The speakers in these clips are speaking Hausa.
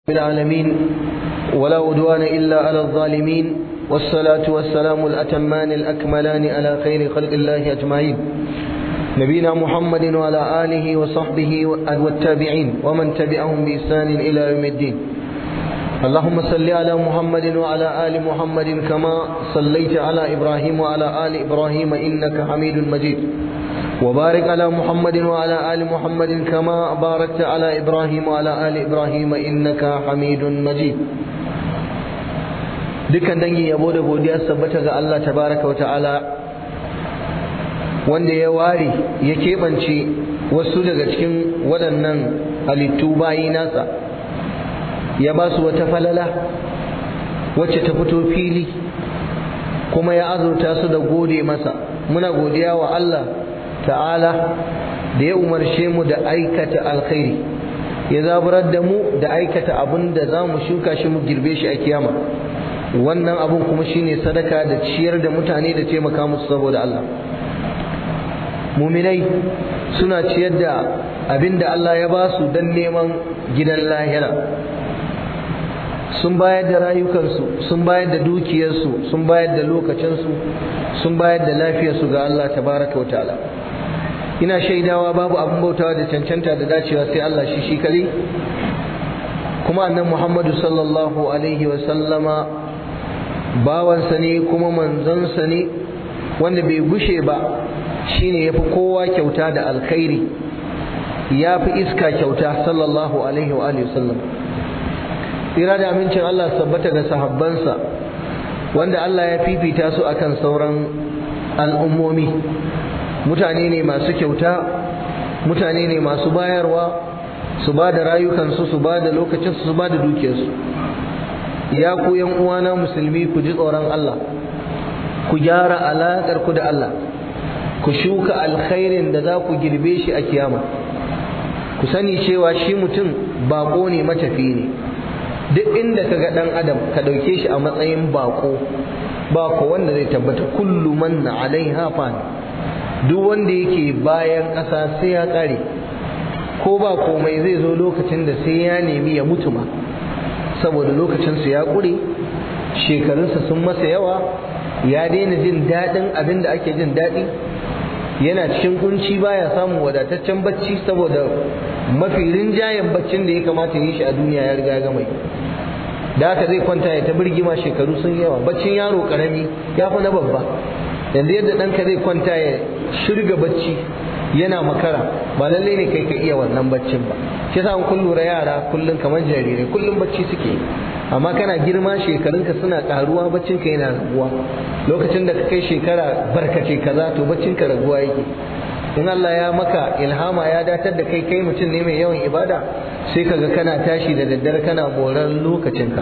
العالمين ولا أدوان إلا على الظالمين والصلاة والسلام الأتمان الأكملان على خير خلق الله أجمعين نبينا محمد وعلى آله وصحبه والتابعين ومن تبعهم بإحسان إلى يوم الدين اللهم صل على محمد وعلى آل محمد كما صليت على إبراهيم وعلى آل إبراهيم إنك حميد مجيد وبارك على محمد وعلى آل محمد كما باركت على إبراهيم وعلى آل إبراهيم إنك حميد مجيد dukkan dangi yabo da godiya sabbata ga Allah tabaraka wata'ala wanda ya ware ya keɓance wasu daga cikin waɗannan halittu bayi nasa ya ba su wata falala wacce ta fito fili kuma ya azurta su da gode masa muna godiya wa Allah ta'ala da ya umarce mu da aikata alkhairi ya zaburar da mu da aikata abin da za mu shuka shi mu girbe shi a kiyama wannan abin kuma shine sadaka da ciyar da mutane da taimaka musu saboda Allah muminai suna ciyar da abin da Allah ya ba su don neman gidan lahira sun bayar da rayukansu sun bayar da dukiyarsu sun bayar da lokacinsu sun bayar da lafiyarsu ga Allah tabaraka wa ta'ala ina shaidawa babu abin bautawa da cancanta da dacewa sai Allah shi shi kare kuma annan Muhammadu sallallahu alaihi wa sallama bawansa ne kuma manzansa ne wanda bai gushe ba shine yafi kowa kyauta da alkhairi ya fi iska kyauta sallallahu alaihi wa alihi sallam tsira da amincin Allah sabbata ga sahabbansa wanda Allah ya fifita su akan sauran al'ummomi mutane ne masu kyauta mutane ne masu bayarwa su ba da rayukansu su ba da lokacinsu su ba da dukiyarsu ya ku yan uwana musulmi ku ji tsoron Allah ku gyara alaƙar ku da Allah ku shuka alkhairin da za ku girbe shi a kiyama ku sani cewa shi mutum bako ne matafi ne duk inda ka ga ɗan adam ka ɗauke shi a matsayin bako ba ko wanda zai tabbata kullu man alaiha fan duk wanda yake bayan ƙasa sai ya ƙare ko ba komai zai zo lokacin da sai ya nemi ya mutu ma saboda lokacinsu ya ƙure shekarunsa sun masa yawa ya daina jin daɗin abin da ake jin daɗi yana cikin kunci baya samun wadataccen bacci saboda mafi rinjayen baccin da ya kamata yi shi a duniya ya riga gama da haka zai kwanta ya ta birgima shekaru sun yawa baccin yaro karami ya fi na babba yanzu yadda ɗanka zai kwanta ya shirga bacci yana makara ba lalle ne kai ka iya wannan baccin ba shi yasa kun lura yara kullum kamar jarirai kullum bacci suke amma kana girma shekarunka suna karuwa baccin ka yana raguwa lokacin da ka kai shekara barkace kaza to baccin ka raguwa yake in Allah ya maka ilhama ya datar da kai kai mutum ne mai yawan ibada sai kaga kana tashi da daddare kana moran lokacinka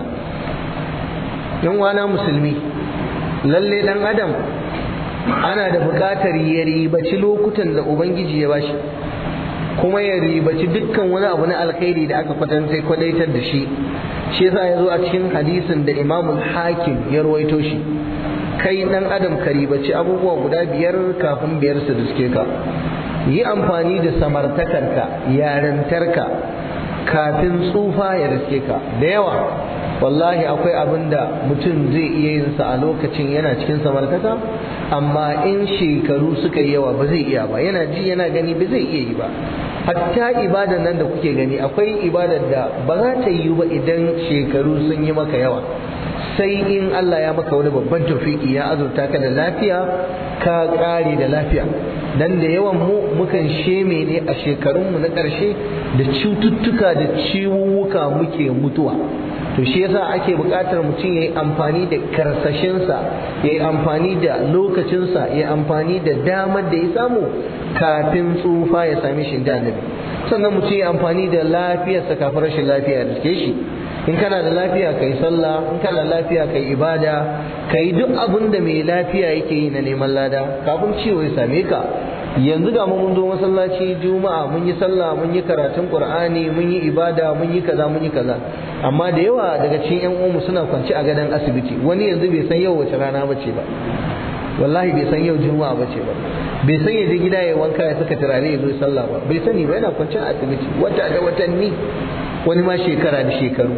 yan wana musulmi lalle dan adam ana da buƙatar ya ribaci lokutan da ubangiji ya bashi kuma ya ribaci dukkan wani abu na alkhairi da aka kwatanta kwadaitar da shi shi yasa ya zo a cikin hadisin da imamul hakim ya rawaito shi kai dan adam ka ribaci abubuwa guda biyar kafin biyar su riske ka yi amfani da samartakarka yarintarka kafin tsufa ya riske ka da yawa wallahi akwai abin da mutum zai iya yin sa a lokacin yana cikin samartaka amma in shekaru suka yi yawa ba zai iya ba yana ji yana gani ba zai iya yi ba hatta ibadar nan da kuke gani akwai ibadar da ba za ta yi ba idan shekaru sun yi maka yawa sai in Allah ya maka wani babban tawfiki ya azurta ka da lafiya ka kare da lafiya dan da yawan mu mukan sheme ne a shekarunmu na ƙarshe da cututtuka da ciwuwuka muke mutuwa to shi yasa ake buƙatar mutum ya yi amfani da karsashinsa ya yi amfani da lokacinsa ya yi amfani da damar da ya samu kafin tsufa ya sami shi da annabi sannan mutum ya amfani da lafiyarsa kafin rashin lafiya ya riske shi in kana da lafiya kai sallah in kana da lafiya kai ibada kai duk abin da mai lafiya yake yi na neman lada kafin ciwo ya same ka yanzu ga mun zo masallaci juma'a mun yi sallah mun yi karatun qur'ani mun yi ibada mun yi kaza mun yi kaza amma da yawa daga cikin yan uwanmu suna kwance a gadon asibiti wani yanzu bai san yau wace rana bace ba wallahi bai san yau juma'a bace ba bai san ya je gida ya wanka ya saka turare ya zo sallah ba bai sani ba yana kwance a asibiti wata da watanni wani ma shekara da shekaru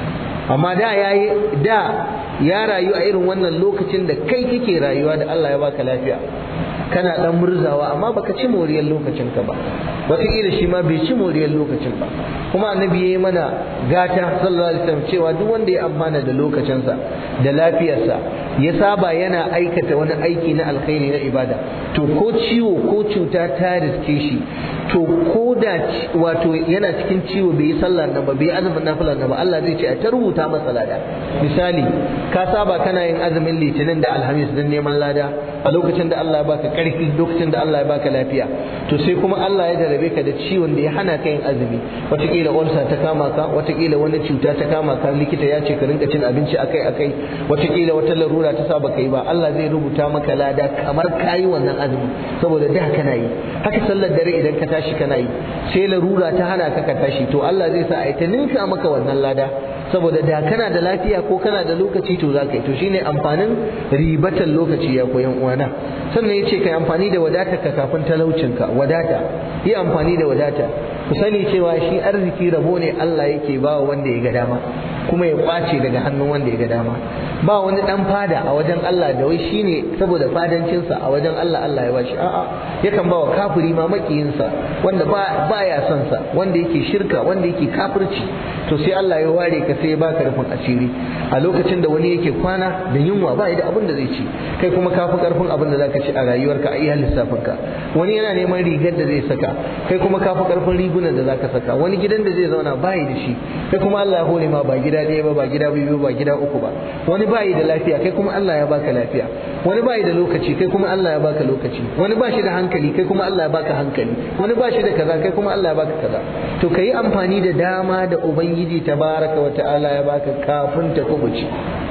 amma da ya da ya rayu a irin wannan lokacin da kai kike rayuwa da Allah ya baka lafiya kana dan murzawa amma baka ci moriyar lokacin ka ba wataƙila shi ma bai ci moriyar lokacin ba kuma annabi ya yi mana gata sallallahu alaihi wasallam cewa duk wanda ya amfana da lokacinsa da lafiyarsa ya saba yana aikata wani aiki na alkhairi na ibada to ko ciwo ko cuta ta riske shi to ko da wato yana cikin ciwo bai yi sallar nan ba bai yi azumin nafilar nan ba Allah zai ce a ta rubuta masa lada misali ka saba kana yin azumin litinin da alhamis don neman lada a lokacin da Allah ya baka karfi lokacin da Allah ya baka lafiya to sai kuma Allah ya jarabe ka da ciwon da ya hana ka yin azumi wataƙila ulsa ta kama ka wataƙila wani cuta ta kama ka likita ya ce ka rinka cin abinci akai akai wataƙila wata larura ta sa baka yi ba Allah zai rubuta maka lada kamar kayi wannan azumi saboda da kana yi haka sallar dare idan ka tashi kana yi sai larura ta hana ka ka tashi to Allah zai sa a ta ninka maka wannan lada saboda da kana da lafiya ko kana da lokaci to za ka yi to shine amfanin ribatan lokaci ya koyan uwana sannan ya ce ka yi amfani da wadata ka kafin talaucinka wadata yi amfani da wadata ku sani cewa shi arziki rabo ne Allah yake ba wanda ya ga dama kuma ya kwace daga hannun wanda ya ga dama ba wani dan fada a wajen Allah da wai shine saboda fadancinsa a wajen Allah Allah ya bashi a'a yakan ba wa kafiri ma makiyinsa wanda ba baya son sa wanda yake shirka wanda yake kafirci to sai Allah ya ware ka sai ya baka rufin asiri a lokacin da wani yake kwana da yunwa ba da abin da zai ci kai kuma ka fi karfin abin da zaka ci a rayuwarka a iya lissafinka wani yana neman rigar da zai saka kai kuma ka fi karfin rigunan da zaka saka wani gidan da zai zauna bayi da shi kai kuma Allah ya hore ma ba gida ɗaya ba ba gida biyu ba gida uku ba wani bayi da lafiya kai kuma Allah ya baka lafiya wani bayi da lokaci kai kuma Allah ya baka lokaci wani ba shi da hankali kai kuma Allah ya baka hankali wani ba shi da kaza kai kuma Allah ya baka kaza to kai amfani da dama da ubangiji tabaraka wa ta'ala ya baka kafin ta kubuci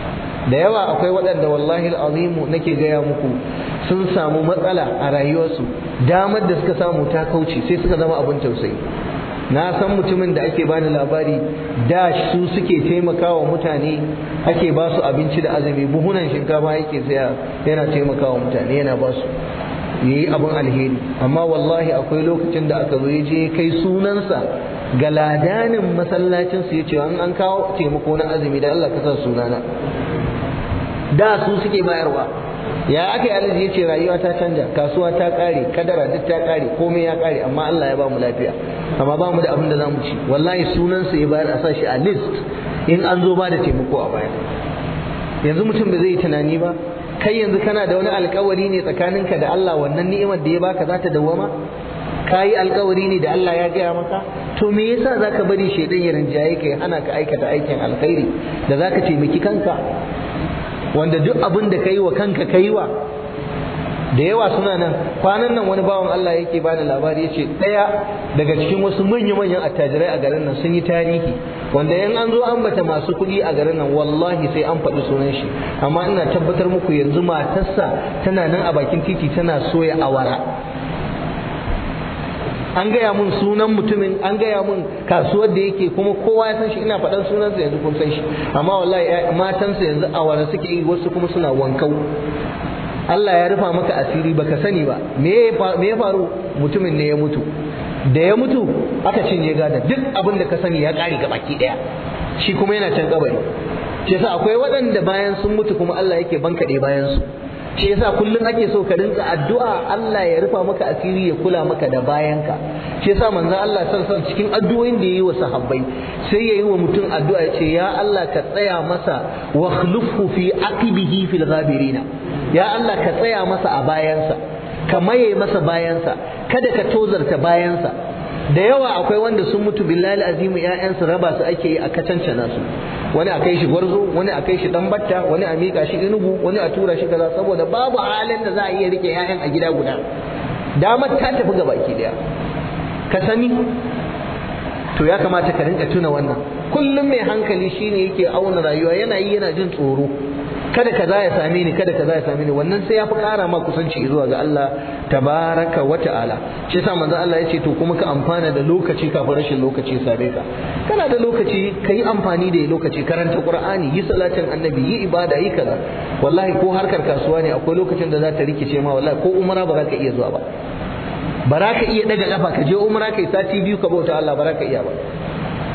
da yawa akwai waɗanda wallahi al'azimu nake gaya muku sun samu matsala a rayuwarsu damar da suka samu ta kauce sai suka zama abin tausayi na san mutumin da ake bani labari da su suke taimakawa mutane ake ba su abinci da azumi buhunan shinkafa yake saya yana taimakawa mutane yana ba su yayi abin alheri amma wallahi akwai lokacin da aka zo ya je kai sunansa ga ladanin masallacin su yace an an kawo taimako na azumi da Allah ka sa sunana da su suke bayarwa ya aka yi alaji yace rayuwa ta canja kasuwa ta kare kadara duk ta kare komai ya kare amma Allah ya ba mu lafiya amma ba mu da abin da za mu ci wallahi sunansa ya bayar a sa shi a list in an zo ba da taimako a baya yanzu mutum da zai yi tunani ba kai yanzu kana da wani alkawari ne tsakaninka da Allah wannan ni'imar da ya baka za ta dawwama ka yi alkawari ne da Allah ya gaya maka to me yasa zaka bari shaidan ya rinjaye ka ya hana ka aikata aikin alkhairi da zaka taimaki kanka wanda duk abin da kai wa kanka kai wa da yawa suna nan kwanan nan wani bawan Allah yake bani labari yace daya daga cikin wasu manyan manyan attajirai a garin nan sun yi tarihi wanda yan an zo ambata masu kuɗi a garin nan wallahi sai an faɗi sunan shi amma ina tabbatar muku yanzu matarsa tana nan a bakin titi tana soya awara an gaya mun sunan mutumin an gaya mun kasuwar da yake kuma kowa ya san shi ina faɗan sunansa yanzu kun san shi amma wallahi matansa yanzu awara suke yi wasu kuma suna wankau Allah ya rufa maka asiri baka sani ba me ya faru mutumin ne ya mutu da ya mutu aka cinye gada duk abin da ka sani ya ƙare ga baki ɗaya shi kuma yana can kabari shi yasa akwai waɗanda bayan sun mutu kuma Allah yake bankaɗe bayan su shi yasa kullum ake so ka rinka addu'a Allah ya rufa maka asiri ya kula maka da bayanka shi yasa manzon Allah sallallahu alaihi cikin addu'o'in da yayi wa sahabbai sai yayi wa mutum addu'a ya ce ya Allah ka tsaya masa wa khlufu fi aqibihi fil ghabirina ya Allah ka tsaya masa a bayansa ka maye masa bayansa kada ka tozarta bayansa da yawa akwai wanda sun mutu billahi azimu ƴaƴansu raba su ake yi a kacancana su wani a kai shi gwarzo wani a kai shi dan batta wani a mika shi inugu wani a tura shi kaza saboda babu halin da za a iya rike ƴaƴan a gida guda damar ta tafi ga baki daya ka sani to ya kamata ka rinka tuna wannan kullum mai hankali shine yake auna rayuwa yana yi yana jin tsoro kada kaza ya same ni kada kaza ya same ni wannan sai ya fi ƙara ma kusanci zuwa ga Allah tabaraka wa ta'ala shi yasa manzo Allah ya ce to kuma ka amfana da lokaci kafin rashin lokaci same ka kana da lokaci ka yi amfani da lokaci karanta qur'ani yi salatin annabi yi ibada yi kaza wallahi ko harkar kasuwa ne akwai lokacin da za ta rikice ma wallahi ko umara ba za ka iya zuwa ba ba za ka iya daga kafa ka je umara kai sati biyu ka bauta Allah ba za ka iya ba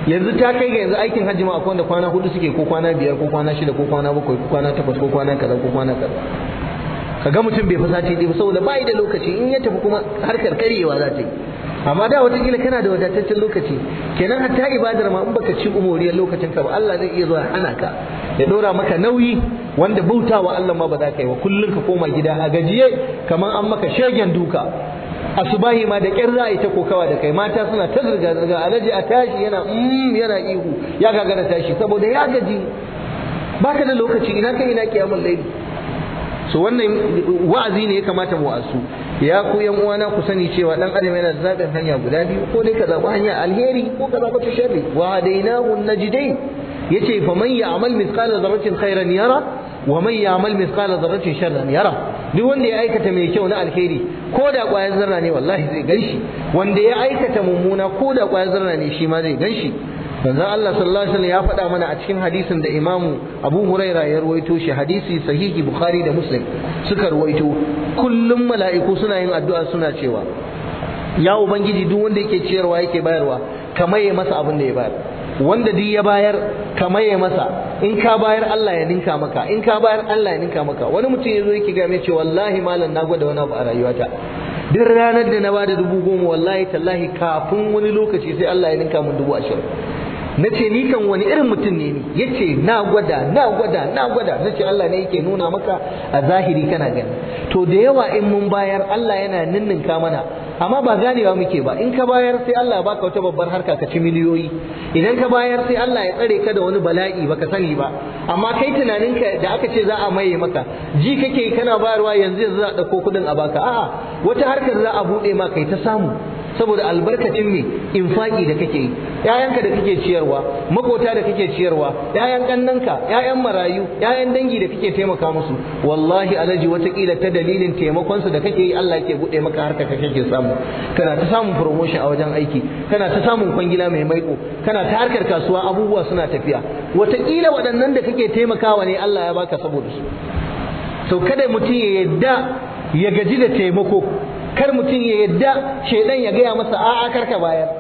yanzu ta kai ga yanzu aikin hajji ma akwai wanda kwana hudu suke ko kwana biyar ko kwana shida ko kwana bakwai ko kwana takwas ko kwana kaza ko kwana kaza kaga mutum bai fi sati ɗaya saboda bai da lokaci in ya tafi kuma harkar karyewa za ta yi amma da watakila kana da wadataccen lokaci kenan hatta ibadar ma in baka ci umuriyar lokacin ka ba Allah zai iya zuwa hana ka ya dora maka nauyi wanda bautawa Allah ma ba za ka yi wa kullun ka koma gida a gajiye kamar an maka shegen duka asubahi ma da kyar za a yi ta kokawa da kai mata suna ta zirga zirga alaji a tashi yana mm yana ihu ya gagara tashi saboda ya gaji baka da lokaci ina kai ina kiyamul laili so wannan wa'azi ne ya kamata mu wasu ya ku yan uwana ku sani cewa dan adam yana da zaɓin hanya guda biyu ko dai ka zaɓi hanya alheri ko ka zaɓi ta sharri wa hadainahu najdain yace fa man ya'mal mithqala dharratin khairan yara wa man ya'mal mithqala dharratin sharran yara duk wanda ya aikata mai kyau na alheri ko da ƙwayar zarra ne wallahi zai ganshi wanda ya aikata mummuna ko da ƙwayar zarra ne shi ma zai ganshi manzon Allah sallallahu alaihi wasallam ya faɗa mana a cikin hadisin da Imam Abu Huraira ya ruwaito shi hadisi sahihi Bukhari da Muslim suka ruwaito kullum mala'iku suna yin addu'a suna cewa ya ubangiji duk wanda yake ciyarwa yake bayarwa kamar ya masa abin da ya bayar wanda duk ya bayar kamar ya masa in ka bayar Allah ya ninka maka in ka bayar Allah ya ninka maka wani mutum ya zo yake ga mai ce wallahi malam na gwada wani abu a rayuwata duk ranar da na bada dubu goma wallahi tallahi kafin wani lokaci sai Allah ya ninka mun dubu ashirin na ce ni kan wani irin mutum ne ni ya ce na gwada na gwada na gwada na ce Allah ne yake nuna maka a zahiri kana gani to da yawa in mun bayar Allah yana ninninka mana amma ba ganewa muke ba in ka bayar sai Allah baka wata babbar harka ka ci miliyoyi idan ka bayar sai Allah ya tsare ka da wani bala'i baka sani ba amma kai tunaninka da aka ce za a maye maka ji kake kana bayarwa yanzu yanzu za a ɗauko kuɗin a baka a'a wata harkar za a buɗe ma kai ta samu saboda albarkacin me infaki da kake yi ƴaƴanka da kake ciyarwa makota da kake ciyarwa ƴaƴan kannanka ƴaƴan marayu ƴaƴan dangi da kake taimaka musu wallahi alaji watakila ta dalilin taimakon su da kake yi Allah yake bude maka harka ka kake samu kana ta samun promotion a wajen aiki kana ta samun kwangila mai maiko kana ta harkar kasuwa abubuwa suna tafiya watakila waɗannan da kake taimakawa ne Allah ya baka saboda su to kada mutum ya yadda ya gaji da taimako kar mutum ya yadda shaidan ya gaya masa a'a karka bayar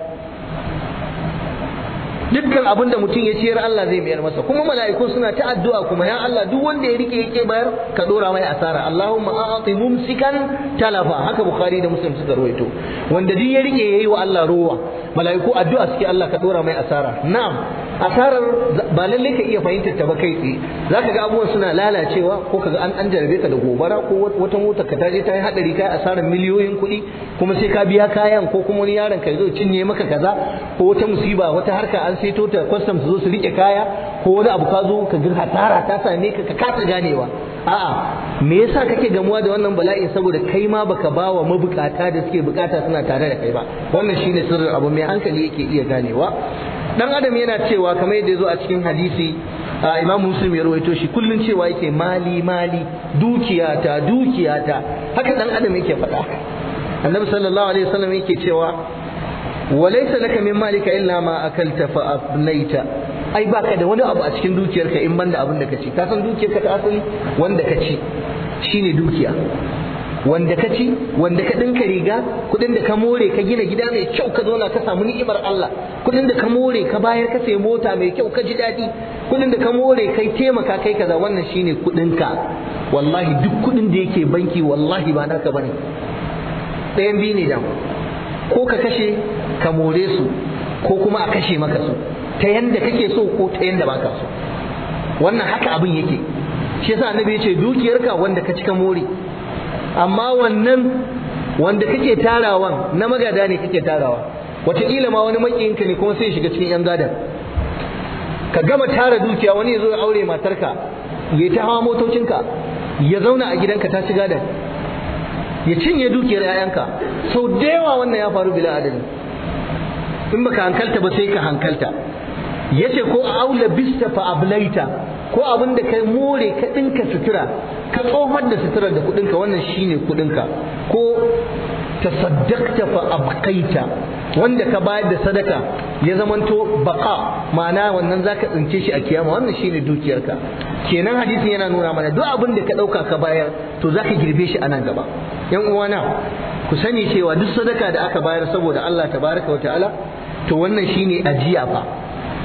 dukkan abin da mutum ya ciyar Allah zai mayar masa kuma mala'iku suna ta addu'a kuma ya Allah duk wanda ya rike yake bayar ka dora mai asara Allahumma a'ti mumsikan talafa haka bukhari da muslim suka rawaito wanda duk ya rike yayi wa Allah ruwa mala'iku addu'a suke Allah ka dora mai asara na'am asarar ba lalle ka iya fahimtar ta ba kai tsaye zaka ga abubuwan suna lalacewa ko kaga an an jarabe ka da gobara ko wata mota ka taje ta yi hadari kai asarar miliyoyin kuɗi kuma sai ka biya kayan ko kuma wani yaron ka zo cinye maka kaza ko wata musiba wata harka an saito ta kwastam su zo su rike kaya ko wani abu ka zo ka ga hasara ta same ka ka kasa ganewa a'a me yasa kake gamuwa da wannan bala'in saboda kai ma baka bawa mabukata da suke bukata suna tare da kai ba wannan shine sirrin abu mai hankali yake iya ganewa dan adam yana cewa kamar yadda ya zo a cikin hadisi imam muslim ya rawaito shi kullun cewa yake mali mali dukiyata dukiyata haka dan adam yake faɗa annabi sallallahu alaihi wasallam yake cewa walaysa laka min malika illa ma akalta fa ablaita ai baka da wani abu a cikin dukiyarka in banda abin da ka ci ka san dukiyarka ta asali wanda ka ci shine dukiya wanda ka ci wanda ka ɗinka riga kuɗin da ka more ka gina gida mai kyau ka zauna ka samu ni'imar Allah kuɗin da ka more ka bayar ka sayi mota mai kyau ka ji daɗi kuɗin da ka more kai taimaka kai kaza wannan shine kuɗinka wallahi duk kuɗin da yake banki wallahi ba naka bane ɗayan biyu ne dan ko ka kashe ka more su ko kuma a kashe maka su ta yanda kake so ko ta yanda baka so wannan haka abin yake shi yasa annabi ya ce dukiyarka wanda ka cika more amma wannan wanda kake tarawan na magada ne kake tarawa wataƙila ma wani makiyinka ne kuma sai shiga cikin yan gadan ka gama tara dukiya wani ya zo ya aure matarka ya ta hawa motocinka ya zauna a gidanka ta ci gadan ya cinye dukiyar 'ya'yanka sau da yawa wannan ya faru bila adadi in baka hankalta ba sai ka hankalta yace ko aula bista fa ablaita ko abin da kai more ka dinka sutura ka tsohon da suturar da kudinka wannan shine kudinka ko tasaddaqta fa abqaita wanda ka bayar da sadaka ya zamanto baqa ma'ana wannan zaka tsince shi a kiyama wannan shine dukiyarka kenan hadisin yana nuna mana duk abin da ka dauka ka bayar to zaka girbe shi a nan gaba yan uwana ku sani cewa duk sadaka da aka bayar saboda Allah tabaraka wa ta'ala to wannan shine ajiya fa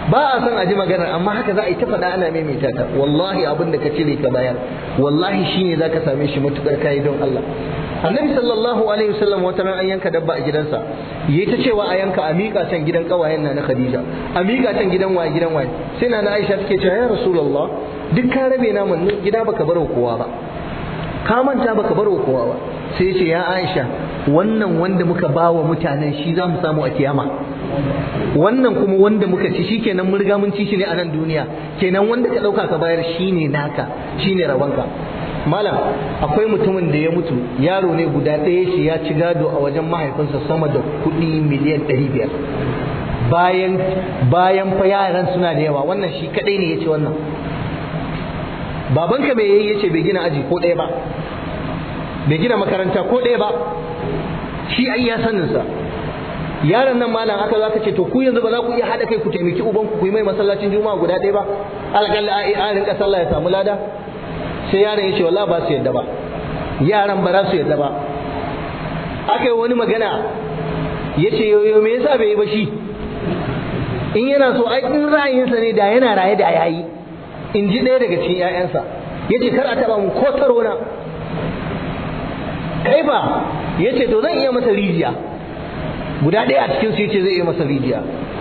ba a son a ji maganar amma haka za a yi ta faɗa ana maimaita ta wallahi abin da ka cire ka bayar wallahi shine zaka same shi matukar kai don Allah annabi sallallahu alaihi wasallam wata ran an yanka dabba a gidansa yayi ta cewa a yanka a miƙa can gidan kawayen na na Khadija a miƙa can gidan waye gidan waye sai na Aisha take cewa ya rasulullah duk ka rabe naman gida baka bar kowa ba ka manta baka bar kowa ba sai ya ce ya Aisha wannan wanda muka bawa mutanen shi za mu samu a kiyama wannan kuma wanda muka ci shi kenan mun riga mun ci shi ne a nan duniya kenan wanda ka ɗauka ka bayar shi ne naka shi ne rabonka malam akwai mutumin da ya mutu yaro ne guda ɗaya shi ya ci gado a wajen mahaifinsa sama da kuɗi miliyan ɗari biyar bayan bayan fa yaran suna da yawa wannan shi kaɗai ne ya ci wannan babanka mai yayi yace bai gina aji ko ɗaya ba bai gina makaranta ko ɗaya ba shi ai ya sanin sa yaron nan malam aka zaka ce to ku yanzu ba za ku iya hada kai ku taimaki uban ku yi mai masallacin juma'a guda ɗaya ba alƙalla a rinka sallah ya samu lada sai yaron ya ce wallahi ba su yadda ba yaran ba za su yadda ba aka yi wani magana ya ce yoyo me yasa bai yi ba shi in yana so ai in ra'ayinsa ne da yana raye da yayi in ji ɗaya daga cikin 'ya'yansa ya ce kar a taɓa mu ko taro na kai ba ya ce to zan iya masa rijiya guda ɗaya a cikin su ya ce zai iya masa rijiya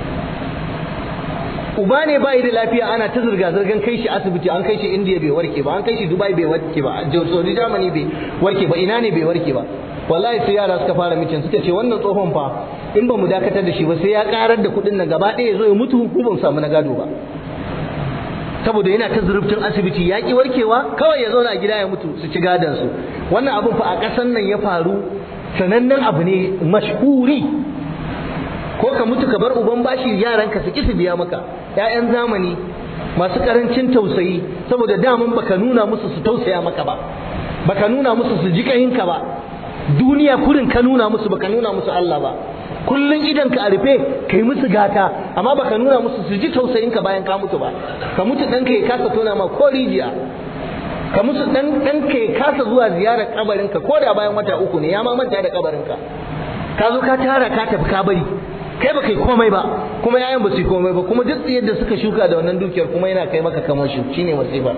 uba ne ba da lafiya ana ta zirga zirgan kai shi asibiti an kai shi indiya bai warke ba an kai shi dubai bai warke ba saudi germany bai warke ba ina ne bai warke ba wallahi sai yara suka fara mitin suka ce wannan tsohon fa in ba mu dakatar da shi ba sai ya karar da kuɗin nan gaba ɗaya ya zo ya mutu ko ban samu na gado ba saboda yana ta zurubtun asibiti ya ki warkewa kawai ya zauna a gida ya mutu su ci gadon su wannan abun fa a ƙasan nan ya faru sanannen abu ne mashhuri ko ka mutu ka bar uban bashi yaranka su ki su biya maka ƴaƴan zamani masu karancin tausayi saboda daman baka nuna musu su tausaya maka ba baka nuna musu su ji kayinka ba duniya kurin ka nuna musu baka nuna musu Allah ba kullun idan ka a rufe kai musu gata amma baka nuna musu su ji tausayinka bayan ka mutu ba ka mutu ɗanka ya kasa tona ma ko rijiya ka musu dan ɗanka ya kasa zuwa ziyarar kabarinka ko da bayan wata uku ne ya ma manta da kabarinka ka zo ka tara ka tafi ka bari kai baka yi komai ba kuma yayan ba su yi komai ba kuma duk yadda suka shuka da wannan dukiyar kuma yana kai maka kamar shi shine musiba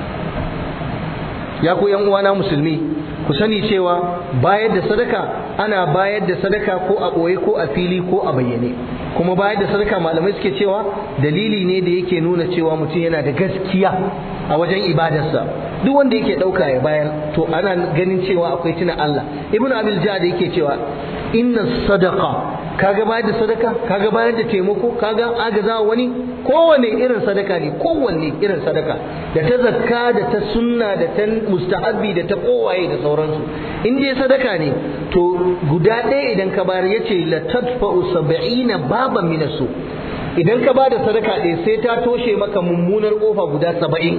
ya ku yan uwana musulmi ku sani cewa bayar da sadaka ana bayar da sadaka ko a ɓoye ko a fili ko a bayyane kuma bayar da sadaka malamai suke cewa dalili ne da yake nuna cewa mutum yana da gaskiya a wajen ibadarsa duk wanda yake ɗauka ya bayar to ana ganin cewa akwai tuna Allah ibnu abil jad yake cewa inna sadaqa kaga bayar da sadaka kaga bayar da taimako kaga agaza wani kowane irin sadaka ne kowanne irin sadaka da ta zakka da ta sunna da ta mustahabbi da ta kowaye da sauransu in dai sadaka ne to guda ɗaya idan ka bayar yace la tadfa'u sab'ina baban min su idan ka bada sadaka ɗaya sai ta toshe maka mummunar kofa guda saba'in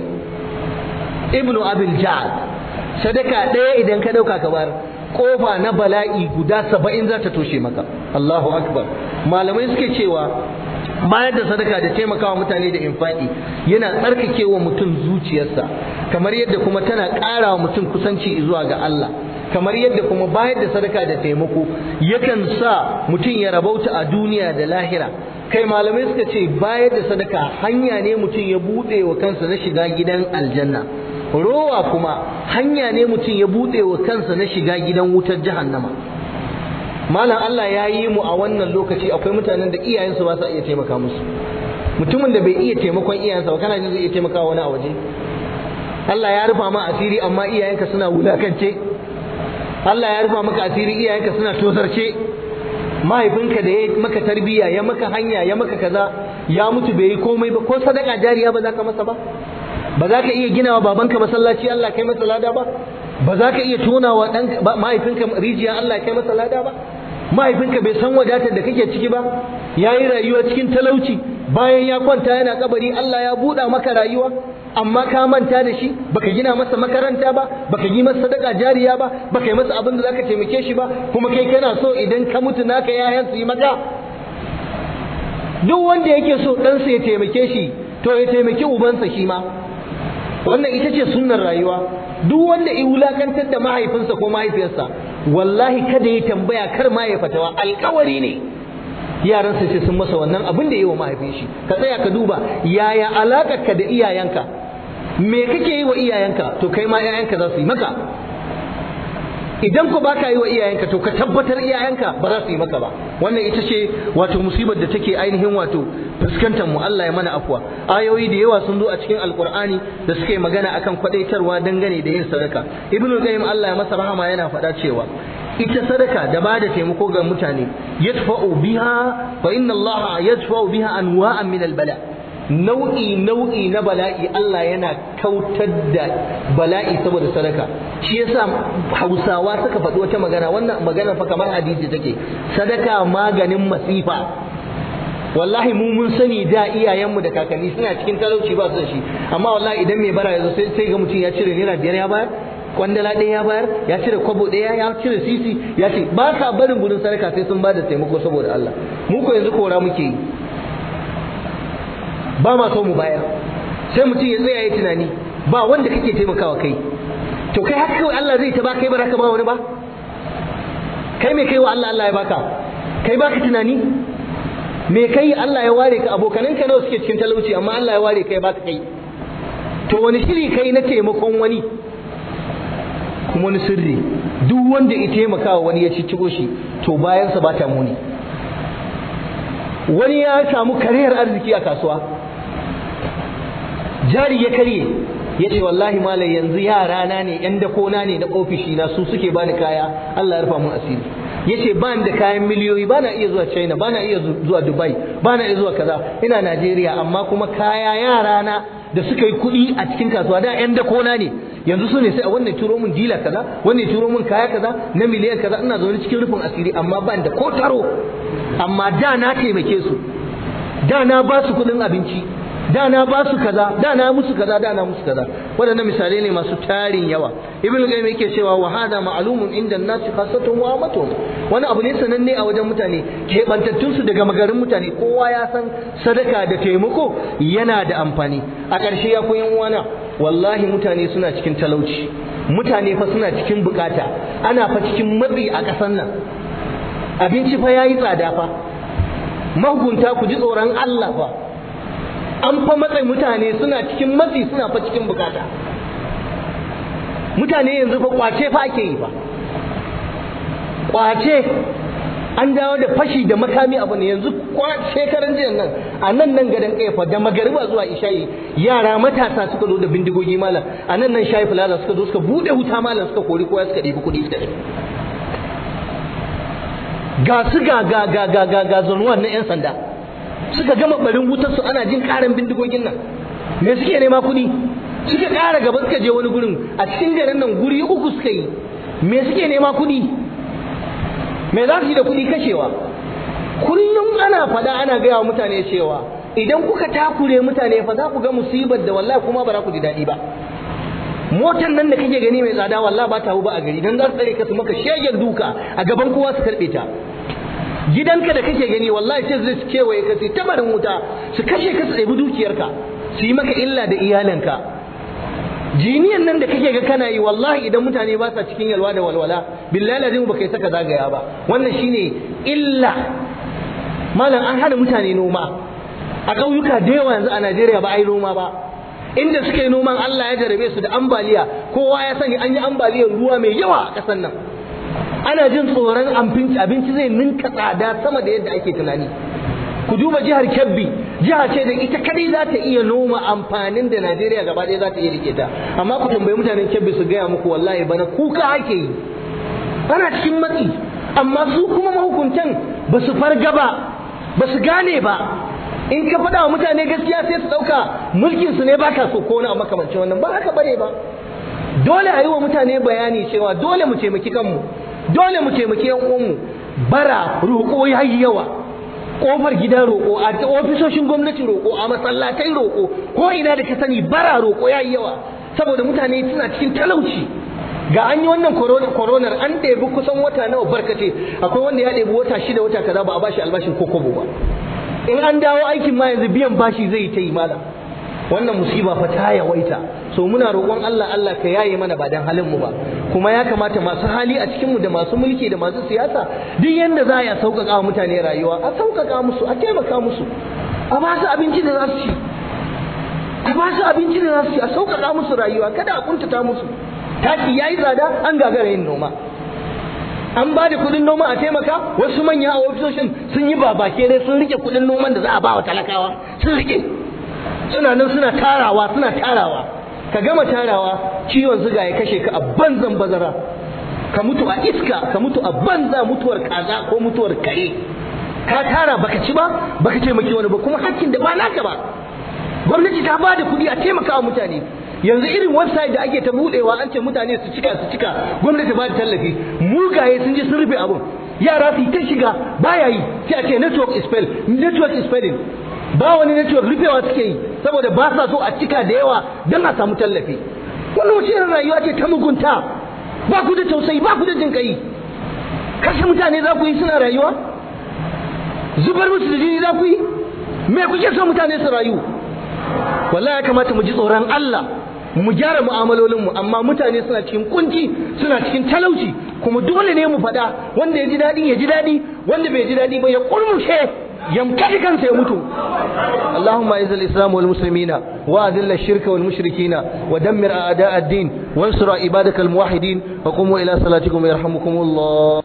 ibnu abil ja'ad sadaka ɗaya idan ka ɗauka ka bayar kofa na bala'i guda saba'in za ta toshe maka Allahu akbar malamai suke cewa bayar da sadaka da taimakawa mutane da infaki yana tsarkakewa mutum zuciyarsa kamar yadda kuma tana ƙara wa mutum kusanci zuwa ga Allah kamar yadda kuma bayar da sadaka da taimako yakan sa mutum ya rabauta a duniya da lahira kai malamai suka ce bayar da sadaka hanya ne mutum ya buɗe wa kansa na shiga gidan aljanna rowa kuma hanya ne mutum ya buɗe wa kansa na shiga gidan wutar jahannama malam Allah ya yi mu a wannan lokaci akwai mutanen da iyayensu ba sa iya taimaka musu mutumin da bai iya taimakon iyayensa ba kana jin zai iya taimaka wani a waje Allah ya rufa ma asiri amma iyayenka suna wulakance Allah ya rufa maka asiri iyayenka suna tozarce mahaifinka da ya maka tarbiyya ya maka hanya ya maka kaza ya mutu bai yi komai ba ko sadaka jariya ba za ka masa ba ba za ka iya gina wa babanka masallaci Allah kai masa lada ba ba za ka iya tona wa ɗan mahaifinka rijiya Allah kai masa lada ba mahaifinka bai san wadatar da kake ciki ba ya yi rayuwa cikin talauci bayan ya kwanta yana kabari Allah ya buɗa maka rayuwa amma ka manta da shi baka gina masa makaranta ba baka yi masa sadaka jariya ba baka yi masa abin da zaka taimake shi ba kuma kai kana so idan ka mutu naka yayan su yi maka duk wanda yake so ɗansa ya taimake shi to ya taimaki ubansa shi ma wannan ita ce sunnar rayuwa duk wanda ya wulakantar da mahaifinsa ko mahaifiyarsa wallahi kada ya tambaya kar ma ya fatawa alkawari ne yaran su ce sun masa wannan abin da yi wa mahaifin shi ka tsaya ka duba yaya alakar ka da iyayenka me kake yi wa iyayenka to kai ma iyayenka za su yi maka idan ku baka yi wa iyayenka to ka tabbatar iyayenka ba za su yi maka ba wannan ita ce wato musibar da take ainihin wato fuskantar mu Allah ya mana afwa ayoyi da yawa sun zo a cikin alqur'ani da suke magana akan kwadaitarwa dangane da yin sadaka ibnu qayyim Allah ya masa rahama yana faɗa cewa ita sadaka da ba da taimako ga mutane yadfa'u biha fa inna Allah yadfa'u biha anwa'an min al-bala' nau'i nau'i na bala'i Allah yana kautar da bala'i saboda sadaka shi yasa Hausawa suka faɗi wata magana wannan magana fa kamar hadisi take sadaka maganin masifa wallahi mu mun sani da iyayenmu da kakanni suna cikin talauci ba su da shi amma wallahi idan mai bara yazo sai sai ga mutum ya cire naira biyar ya bayar kwandala ɗaya ya bayar ya cire kwabo ɗaya ya cire sisi ya ce ba sa barin gudun sadaka sai sun ba da taimako saboda Allah mu ko yanzu kora muke yi ba ma so mu bayar sai mutum ya tsaya ya tunani ba wanda kake taimakawa kai to kai haka kawai Allah zai ta ba kai ba ka ba wani ba kai me kai wa Allah Allah ya baka kai baka tunani me kai Allah ya ware ka abokanan ka nawa suke cikin talauci amma Allah ya ware kai baka kai to wani shiri kai na taimakon wani kuma wani sirri duk wanda ya taimakawa wani ya ciccigo shi to bayansa ba ta muni wani ya samu kariyar arziki a kasuwa jari ya karye ya ce wallahi malam yanzu yara na ne yan dakona ne na ofishi na su suke bani kaya Allah ya rufa mun asiri ya ce ban da kayan miliyoyi ba na iya zuwa china ba na iya zuwa dubai ba na iya zuwa kaza ina najeriya amma kuma kaya yara na da suka yi kuɗi a cikin kasuwa da yan dakona ne yanzu su ne sai a wannan turo min dila kaza wannan turo min kaya kaza na miliyan kaza ina zaune cikin rufin asiri amma ban da ko taro amma da na taimake su da na ba su kuɗin abinci da na ba su kaza da na musu kaza da na musu kaza waɗannan misalai ne masu tarin yawa ibn qayyim yake cewa wa hada ma'lumun inda an-nas khassatun wa amatuhum wani abu ne sananne a wajen mutane keɓantattun su daga magarin mutane kowa ya san sadaka da taimako yana da amfani a ƙarshe ya koyan uwana wallahi mutane suna cikin talauci mutane fa suna cikin bukata ana fa cikin matsi a ƙasar nan abinci fa yayi tsada fa mahukunta ku ji tsoron Allah fa an fa matsayi mutane suna cikin matsi suna fa cikin bukata mutane yanzu fa kwace fa ake yi fa kwace an dawo da fashi da makami abu ne yanzu shekaran jiya nan a nan nan gadon kaifa da magariba zuwa isha'i yara matasa suka zo da bindigogi malam a nan nan shayi plaza suka zo suka bude wuta malam suka kori kowa suka ɗebi kuɗi suka ɗebi ga su ga ga ga ga ga ga zonuwan na 'yan sanda suka gama barin wutar su ana jin karan bindigogin nan me suke nema kuɗi suka ƙara gaba suka je wani gurin a cikin garin nan guri uku suka yi me suke nema kuɗi me za su yi da kuɗi kashewa kullum ana faɗa ana gaya wa mutane cewa idan kuka takure mutane fa za ku ga musibar da wallahi kuma ba za ku ji daɗi ba motar nan da kake gani mai tsada wallahi ba ta hu ba a gari dan za su tsare ka su maka shegen duka a gaban kowa su karɓe ta gidanka da kake gani wallahi sai zai kewaye ka sai tabarin wuta su kashe ka su ɗebi dukiyarka su yi maka illa da iyalinka jiniyan nan da kake ga kana yi wallahi idan mutane ba sa cikin yalwa da walwala billahi lazim baka yi saka zagaya ba wannan shine illa malam an hana mutane noma a ƙauyuka da yawa yanzu a Najeriya ba a yi noma ba inda suka yi noman Allah ya jarabe su da ambaliya kowa ya sani an yi ambaliyar ruwa mai yawa a ƙasar nan ana jin tsoron abinci abinci zai ninka tsada sama da yadda ake tunani ku duba jihar Kebbi jiha ce da ita kadai za ta iya noma amfanin da Najeriya gaba ɗaya za ta iya rike ta amma ku tambayi mutanen Kebbi su gaya muku wallahi bana kuka ake yi ana cikin matsi amma su kuma mahukuntan ba su farga ba ba su gane ba in ka faɗa wa mutane gaskiya sai su ɗauka mulkin su ne ba ka so ko wani makamancin wannan ba haka bane ba dole a yi wa mutane bayani cewa dole mu taimaki kanmu dole mu taimaki yan uwanmu bara roƙo ya yi yawa ƙofar gida roƙo a ofisoshin gwamnati roƙo a masallatai roƙo ko ina da ka sani bara roƙo ya yi yawa saboda mutane suna cikin talauci ga an yi wannan koronar an ɗebi kusan wata nawa barkace akwai wanda ya ɗebi wata shida wata kaza ba a bashi albashin ko kobo ba in an dawo aikin ma yanzu biyan bashi zai yi ta yi malam wannan musiba fa ta yawaita so muna roƙon Allah Allah ka yaye mana ba dan halin mu ba kuma ya kamata masu hali a cikin mu da masu mulki da masu siyasa duk yanda za a sauƙaƙa wa mutane rayuwa a sauƙaƙa musu a taimaka musu a ba su abinci da za su ci a ba su abinci da za su ci a sauƙaƙa musu rayuwa kada a kuntata musu taki yayi tsada an gagara yin noma an ba da kuɗin noma a taimaka wasu manya a ofisoshin sun yi babake ne sun rike kuɗin noman da za a ba wa talakawa sun rike suna nan suna tarawa suna tarawa ka gama tarawa ciwon zuga ya kashe ka a banzan bazara ka mutu a iska ka mutu a banza mutuwar kaza ko mutuwar kare ka tara baka ci ba baka taimaki wani ba kuma hakkin da ba naka ba gwamnati ta ba da kuɗi a taimaka wa mutane yanzu irin website da ake ta budewa an ce mutane su cika su cika gwamnati ba da tallafi mugaye sun je sun rufe abun yara su ta shiga baya yi sai a ce network is fail network is failing ba wani network rufewa suke yi saboda ba sa so a cika da yawa don a samu tallafi wannan wace irin rayuwa ce ta mugunta ba ku da tausayi ba ku da jin kai kashe mutane za ku yi suna rayuwa zubar musu da jini za ku yi me kuke so mutane su rayu wallahi ya kamata mu ji tsoron Allah mu gyara mu'amalolinmu amma mutane suna cikin kunci suna cikin talauci kuma dole ne mu faɗa wanda ya ji daɗi ya ji daɗi wanda bai ji daɗi ba ya kurmushe يمكن كان سيموت اللهم اعز الاسلام والمسلمين واذل الشرك والمشركين ودمر اعداء الدين وانصر عبادك الموحدين وقوموا الى صلاتكم يرحمكم الله